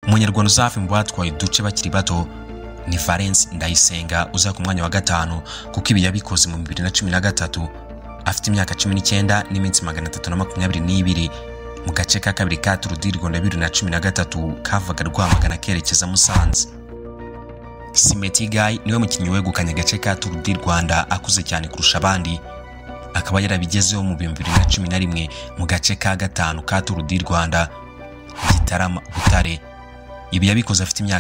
umunyarwanda uzava mu batwaye uduce bakiri bato ni valence ndayisenga uza ku mwanya wa gatanu kuko ibi yabikoze mu bibiri na cumi na gatatu afite imyaka cumi n'icyenda n'iminsi magana atatu na makumyabiri n'ibiri mu gace ka kabiri ka turu di rwanda bibiri na cumi na gatatu kavaga rwamagana kerekeza musanze simetigayi niwe mukinnyi wegukanye agace ka turu di rwanda akuze cyane kurusha abandi akaba yarabigezeho mu bihumbi bibiri na cumi na rimwe mu gace ka gatanu ka turu di rwanda gitarama butare ibi yabikoze afite imyaka